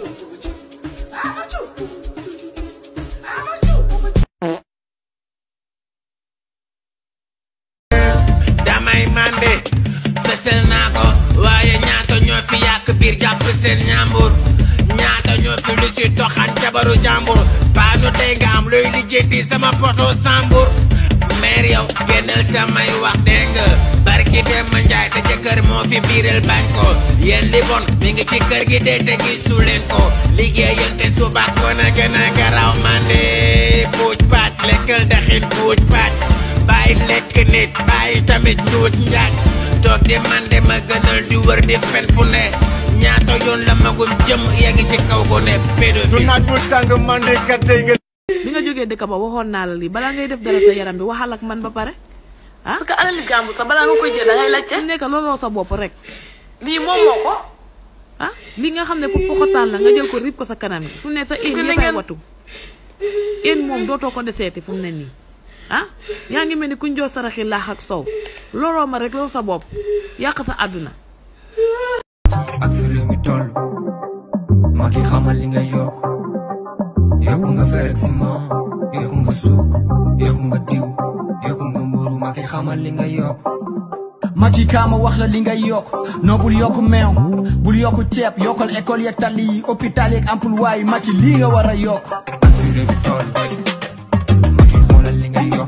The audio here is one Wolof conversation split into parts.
damay mande fësal naa ko waaye ñaata ñoo fi yàq biir jàpp seen ñaambur ñaata ñoo fi lu si toxan jabaru jàmbur baa nu tey nga am luy lijjanti sama poto sambur meer yow génnal samay wax dégg nga barki dem ma njaay sa jëkkër moo fi biiral bañ ko yéen li bon mi ngi ci kër gi dee te gisu leen ko liggéeyante suba ko na gën a garaaw mande puuj pàcc lekkal daxin puuj pàcc bàyyi lekk nit bàyyi tamit njuut njaaj toog di man de ma gënal di wër di fen fu ne ñaata yoon la magum jëm yegg ci kaw ko ne du pédophile naaj bu tàng man de kat day nga bi nga jógee dëkk ba waxoon naa la lii balaa ngay def dara sa yaram bi waxal ak man ba pare ah parce que alali jàmbur sax balaa nga koy jël da ngay laajte su nekk looloo sa bopp rek lii moom moo ko ah li nga xam ne pour poxotaan la nga jël ko rib ko sa kanam gi fu mu ne sa een Gën a yëppay ngeen- watu een moom dootoo ko deseeti fu mu ne nii ah yaa ngi mel ni kuñ joo saraxi laax ak sow looloo ma rek loolu sa bopp yàq sa àdduna ak fi réew mi toll maa ngi xamal li nga yokk yokku nga fer ak ciment yokku nga suuk yokku nga diw yokku nga mburu maa ngi xamal li nga yokk Macky kaama wax la li ngay yokk non bul yokk meew bul yokk ceeb yokkal école yeeg tali yi hôpital yeeg emploi yi Macky lii nga war a yokk ak fi réew mi toll maa ngi xoolal li nga yokk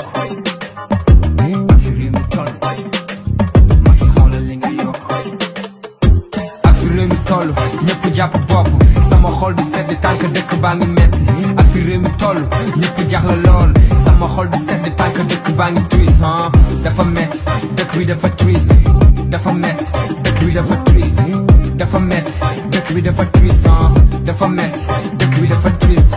ak fi réew mi toll maa ngi xoolal li nga yokk ak fi réew mi toll ñëpp jàpp bopp sama xol bi sedd tànk dëkk baa ngi metti ak fi réew mi toll ñëpp jaxla lool sama xol bi sedd tànk dëkk baa ngi twist ah dafa metti dëkk bi dafa twist dafa metti dëkk bi dafa twist dafa metti dëkk bi dafa twist ah dafa metti dëkk bi dafa twist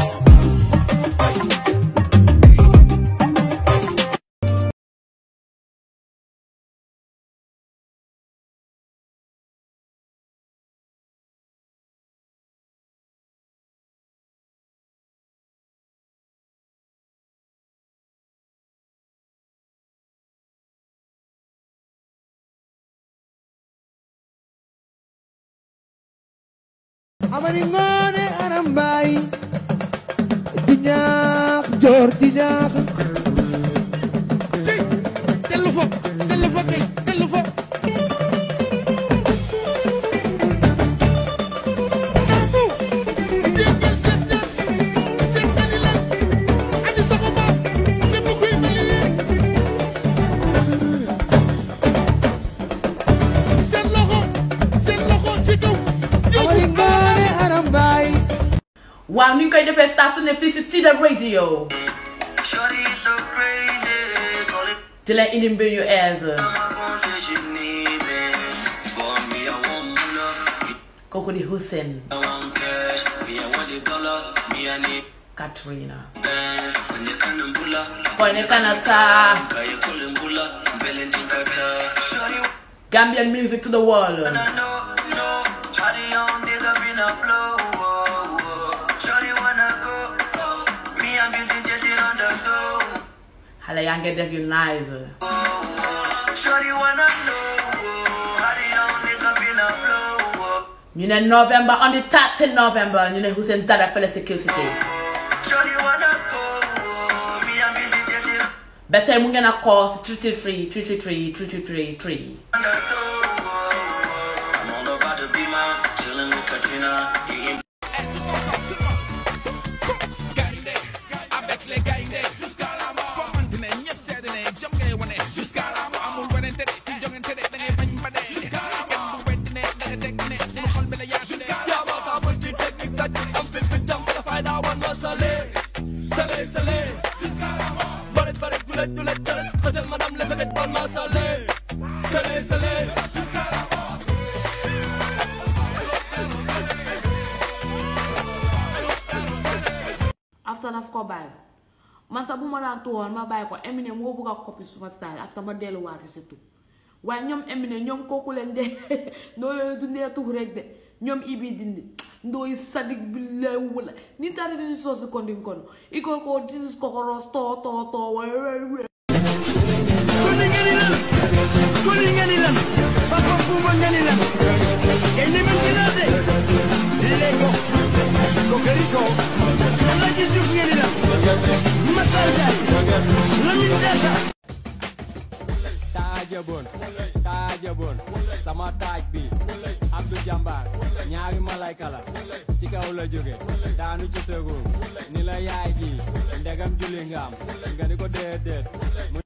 amari ngoone aram mbaay di ñaax joor di ñaax dellu fa dellu fa kay dellu fa déggal seen ñaan seen ñaani la ani sama maam ñëpp kuy mel ni seen loxo seen loxo ci kaw amari ngoone aram mbaay waaw ni ñu koy defee saa su ne fii si Tida Radio di leen indi mbir yu aise kooku di Hussein Katrina kone kanata Gambian music to the world xale yaa ngi def yu nice ñu ne November on the 13 November ñu ne Hussein Dada fële si Kill City ba tey mu ngeen a call si 333 333 333 after daf ko bàyyi man sax bu ma daan tuwoon ma bàyyi ko Eminem moo bëgg a copy suma style after ma delluwaati si tug waaye ñoom Eminem ñoom kooku leen de ndoo yooyu dundee tux rek de ñoom ibi dindi ndooy sadik bi lay wala ni tari dini soosi kondin kono iko ko disis kokoros to to to we Kuli ngani lan Kuli ngani lan Papa Kumba ngani lan Kay ni man kinase Lego taajaboon taajaboon sama taaj bi Abdou Jambar ñaari malayka la ci kaw la jóge daanu ci sëgum ni la yaay ji ndegam julli nga am nga ni ko déedéet mu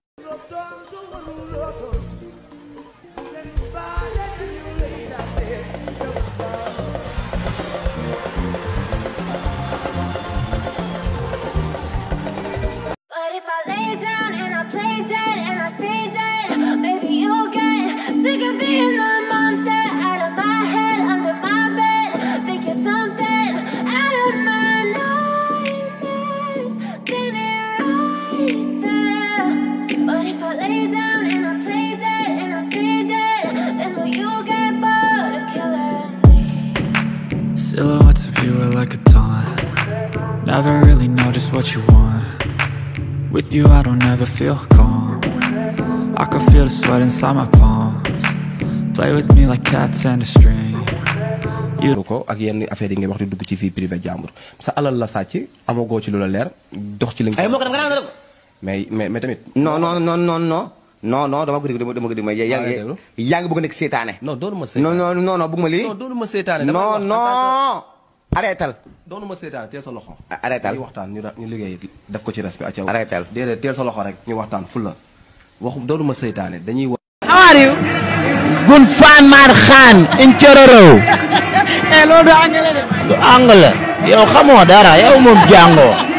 But if I lay down and I play dead and I stay dead, maybe you'll get sick of being the monster out of my head, under my bed. Think you're something out of my nightmares, standing right there. But if I lay down and I play dead and I stay dead, then will you get bored of killing me? Silhouettes of you are like a taunt. Never really know just what you want. With you, I don't ever feel calm. I can feel the sweat inside my palms. Play with me like cats and a string. You ko ak yenn affaire yi ngay wax di dugg ci vie privée jàmbur sa alal la sàcc amagoo ci lu la leer dox ci li nga ay moo ko def nga naan def mais mais mais tamit non non non non non non non dama ko déglu dama ko déglu mais yaa ngi yaa ngi bëgg a nekk seetaane non doonu ma non non non non bëgg ma lii non doonu ma seetaane non non arrêtal doonu ma seetaane teel sa loxo arrêtal ñu waxtaan ñu ra- ñu liggéey def ko ci respect ak arrêtal déedéet teel sa loxo rek ñu waxtaan ful la waxu doonu ma seetaane dañuy wax How are you? Gun fan man khan in Chororo. eh loolu du anglais de. Du anglais. Yow xamoo dara yow moom jàngoo.